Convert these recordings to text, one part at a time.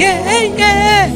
yeah, yeah.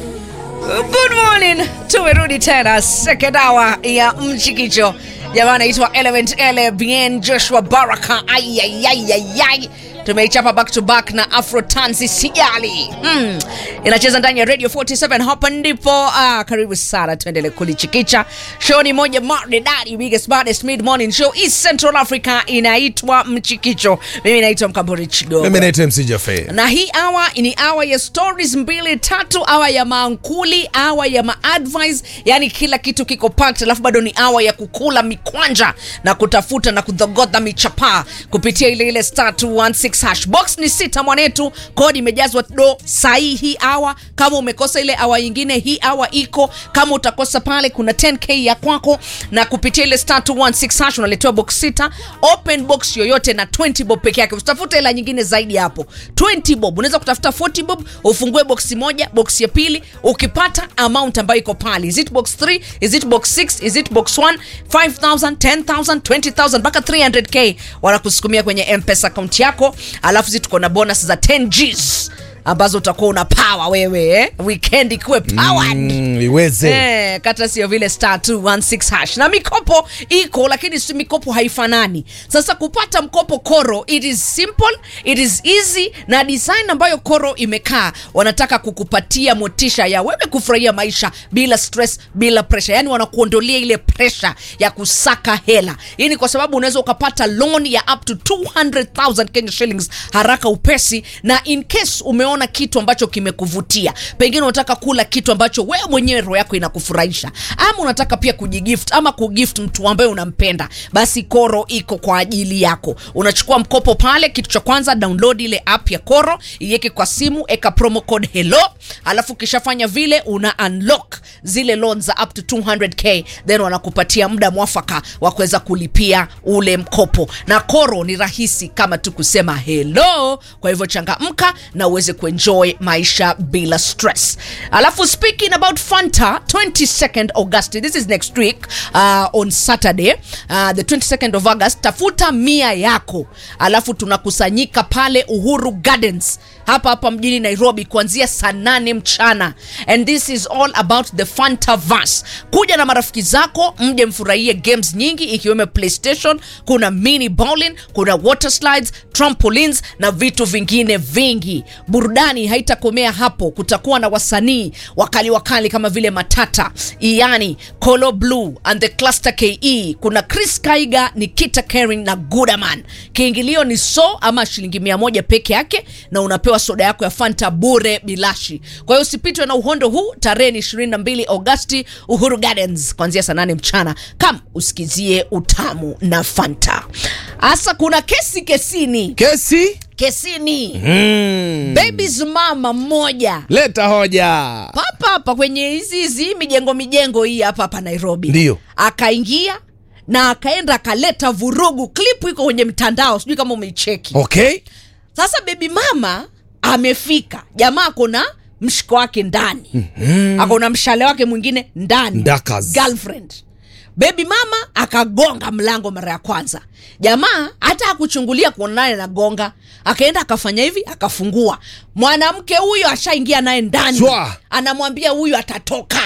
Good morning, tumerudi tena second hour ya mchikicho. Jamaa anaitwa Element Ele Bien Joshua Baraka. Ayayayayay, tumeichapa back to back na Afro Tanzi Sijali. Hmm. Inacheza ndani ya Radio 47 hapa ndipo. Ah, karibu sana, tuendelee kulichikicha. Show ni moja maridadi, biggest baddest mid morning show East Central Africa, inaitwa Mchikicho. Mimi naitwa Mkambori Chigogo mimi naitwa mc jafe na hii awa ni awa ya stories mbili tatu awa ya maankuli awa ya maadvice yani kila kitu kiko packed alafu bado ni awa ya kukula mikwanja na kutafuta na kudhogodha michapaa kupitia ile ile star 216 hash box ni sita mwanetu kodi imejazwa do sahii hii awa kama umekosa ile awa nyingine hii awa iko kama utakosa pale kuna 10k ya kwako na kupitia ile star 216 hash unaletewa box sita open box yoyote na 20 bob peke yake usitafute hela nyingine zaidi ya hapo 20 bob unaweza kutafuta 40 bob ufungue boksi moja boksi ya pili ukipata amount ambayo iko pale is it box 3 is it box 6 is it box 1 5000 10000 20000 mpaka 300k wanakusukumia kwenye mpesa akaunti yako alafu zi tuko na bonus za 10 gs ambazo utakuwa una power wewe eh? weekend ikuwe powered mm, iweze Eh, kata sio vile star 216 hash na mikopo iko lakini si mikopo haifanani sasa kupata mkopo koro it is simple it is easy na design ambayo koro imekaa wanataka kukupatia motisha ya wewe kufurahia maisha bila stress bila pressure yani wanakuondolea ile pressure ya kusaka hela hii ni kwa sababu unaweza ukapata loan ya up to 200000 Kenya shillings haraka upesi na in case umeona kitu ambacho kimekuvutia pengine unataka kula kitu ambacho wewe mwenyewe roho yako inakufurahisha ama unataka pia kujigift ama kugift mtu ambaye unampenda basi koro iko kwa ajili yako unachukua mkopo pale kitu cha kwanza download ile app ya koro iweke kwa simu eka promo code hello alafu ukishafanya vile una unlock zile loan za up to 200k then wanakupatia muda mwafaka wa kuweza kulipia ule mkopo na koro ni rahisi kama tu kusema hello kwa hivyo changamka na uweze kuenjoy maisha bila stress alafu speaking about fanta 22nd august this is next week uh, on saturday uh, the 22nd of august tafuta mia yako alafu tunakusanyika pale uhuru gardens hapa hapa mjini nairobi kuanzia saa nane mchana and this is all about the fantaverse kuja na marafiki zako mje mfurahie games nyingi ikiwemo playstation kuna mini bowling kuna water slides trampolines na vitu vingine vingi burudani haitakomea hapo kutakuwa na wasanii wakali wakali kama vile matata iani colo blue and the cluster ke kuna chris kaiga nikita kering na gudaman kiingilio ni so ama shilingi mia moja peke yake na unapewa soda yako ya fanta bure bilashi kwa hiyo usipitwe na uhondo huu tarehe ni 22 agosti uhuru gardens kuanzia saa 8 mchana kam usikizie utamu na fanta hasa kuna kesi kesini kesi kesini mm. babies mama mmoja leta hoja papa hapa kwenye hizi hizi mijengo mijengo hii hapa hapa nairobi Ndiyo. akaingia na akaenda akaleta vurugu klipu iko kwenye mtandao sijui kama umeicheki okay sasa bebi mama amefika jamaa akona mshiko wake ndani mm-hmm. akona mshale wake mwingine ndani Ndakas. girlfriend bebi mama akagonga mlango mara ya kwanza jamaa hata akuchungulia kuona naye nagonga akaenda akafanya hivi akafungua mwanamke huyo ashaingia naye ndani Shwa. anamwambia huyu atatoka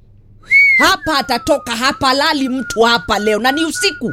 hapa atatoka hapa lali mtu hapa leo na ni usiku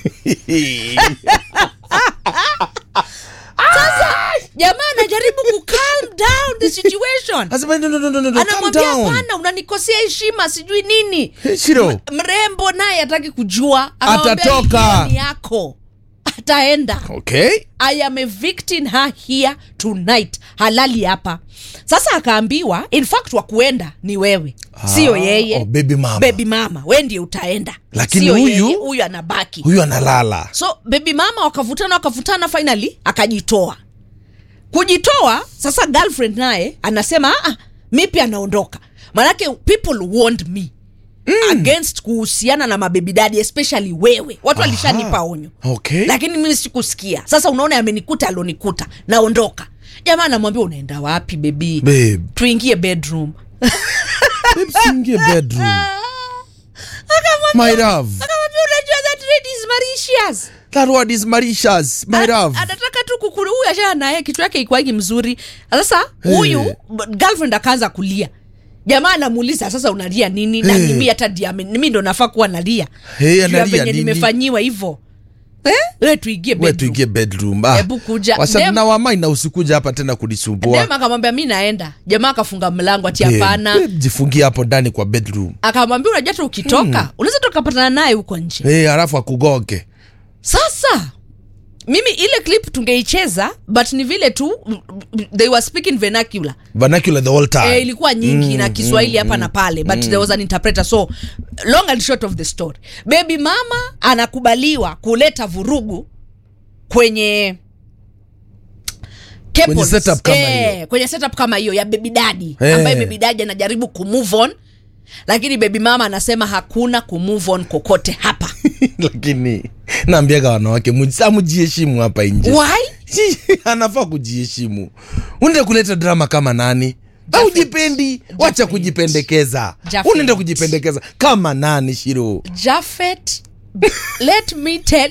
sasa jamaa anajaribu ku calm down the situation Asema, no, no, no, no, no, calm anamwambia down. hapana unanikosea heshima sijui nini Shiro. mrembo naye hataki kujua Akamwambia, Atatoka. "Hiyo ni yako ataenda okay i am evicting her here tonight halali hapa sasa akaambiwa in fact wa kuenda ni wewe sio Ah, yeye oh, baby mama. baby mama we ndiye utaenda Lakini Sio huyu- yeye, huyu anabaki huyu analala so baby mama wakavutana wakavutana finally akajitoa kujitoa sasa girlfriend naye anasema ah, mi pia anaondoka manake people warned me mm. against kuhusiana na mabebi dadi especially wewe watu Aha. walishanipa onyo okay lakini mimi sikusikia sasa unaona amenikuta alonikuta naondoka jamaa anamwambia unaenda wapi bebi babe tuingie bedroom babe siingie bedroom my love akamwambia unajua that lady is Mauritius that word is Mauritius my love anataka tu kukuru huyu achana naye kichwa yake ikwagi mzuri sasa huyu Eh. b- girlfriend akaanza kulia jamaa anamuuliza sasa unalia nini na Eh. mimi hata ndia mi ndo nafaa kuwa nalia Eh, Juu ya analia venye nini? nimefanyiwa hivyo eh? we tuingie we bedroom. tuingie bedroom ah. Hebu kuja. Wasa- Dem- na wamai na usikuja hapa tena kunisumbua dem akamwambia mi naenda jamaa akafunga mlango ati Babe, hapana babe, jifungie hapo ndani kwa bedroom akamwambia unajua hata ukitoka unaweza tukapatana naye huko nje hey, halafu akugoge sasa mimi ile clip tungeicheza but ni vile tu mm, mm, they were speaking vernacular vernacular the whole time eh, ilikuwa nyingi na kiswahili hapa na pale but there was an interpreter so long and short of the story baby mama anakubaliwa kuleta vurugu kwenye Kwenye couples. setup kama eh, hiyo. kwenye setup kama hiyo ya baby daddy Eh. ambaye baby daddy anajaribu kumove on lakini baby mama anasema hakuna kumove on kokote hapa lakini naambiaga wanawake muji- amujiheshimu hapa nje why anafaa kujiheshimu unaenda kuleta drama kama nani au jipendi wacha kujipendekeza Jafet. unaenda kujipendekeza kama nani shiro Jafet, let me tell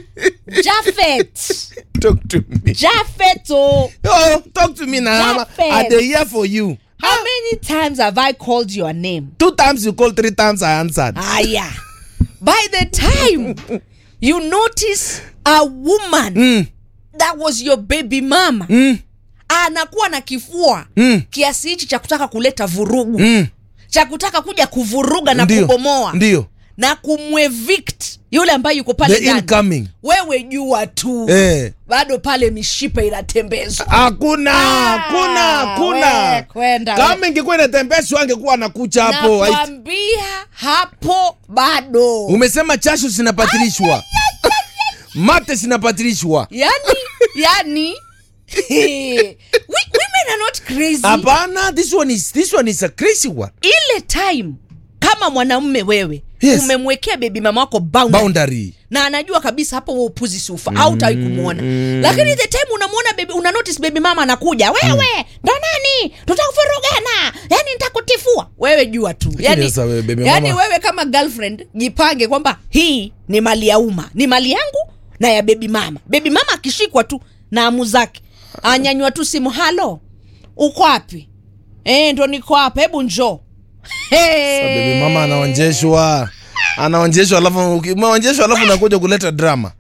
Jafet, talk to me Jafet, oh, oh, talk to me now Jafet. are they here for you how many times have I called your name? two times you call three times i answered Aya, by the time you notice a woman mm, that was your baby mama mm, anakuwa na kifua mm, kiasi hichi cha kutaka kuleta vurugu mm. cha kutaka kuja kuvuruga na ndio kubomoa ndio na kumwevict yule ambaye yuko pale the ndani. incoming wewe jua tu eh bado pale mishipa inatembezwa hakuna Ah, hakuna we, hakuna kwenda, kama ingekuwa inatembeshwa angekuwa anakucha hapo Haiti- nakwambia hapo bado umesema chashu zinapatilishwa mate zinapatilishwa yani yani we, women are not crazy hapana this one is this one is a crazy one ile time kama mwanamume wewe Yes. umemwekea bebi mama wako boundary. boundary na anajua kabisa hapo wewe upuzi sufa au utawahi kumwona lakini the time unamwona baby una notice baby mama anakuja wewe ndo nani tutakuvurugana yani nitakutifua wewe jua tu yani, sasa wewe, baby yani mama- wewe kama girlfriend jipange kwamba hii ni mali ya umma ni mali yangu na ya bebi mama bebi mama akishikwa tu na amu zake anyanywa tu simu halo uko wapi e, ndo niko hapa hebu njoo bebi mama anaonjeshwa anaonjeshwa alafu ukimeonjeshwa alafu unakuja kuleta drama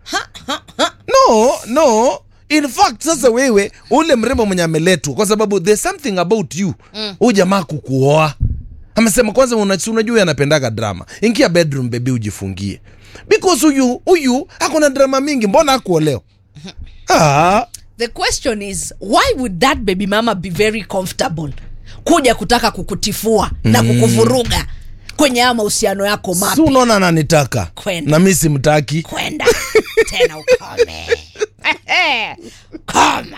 no no in fact sasa wewe ule mrembo mwenye ameletwa kwa sababu there's something about you huyu jamaa kukuoa amesema kwanza una- si unajua huyu anapendaga drama ingia bedroom bebi ujifungie because huyu huyu akona drama mingi mbona akuoleo ah, the question is why would that baby mama be very comfortable kuja kutaka kukutifua na kukuvuruga kwenye haya mahusiano yako si mapya unaona ananitaka Kwenda. na mi simtaki kwenda tena ukome koma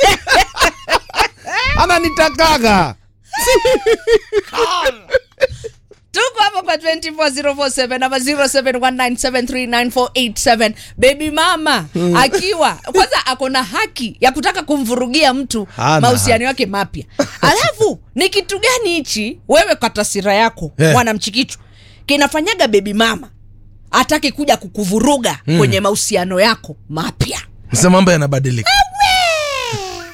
ananitakaga tuko hapo kwa 24047 ama 0719739487 baby mama akiwa kwanza ako na haki ya kutaka kumvurugia mtu Hana mahusiano yake mapya alafu ni kitu gani hichi wewe kwa tasira yako Eh. mwanamchikichu kinafanyaga baby mama atake kuja kukuvuruga kwenye mahusiano yako mapya sasa mambo yanabadilika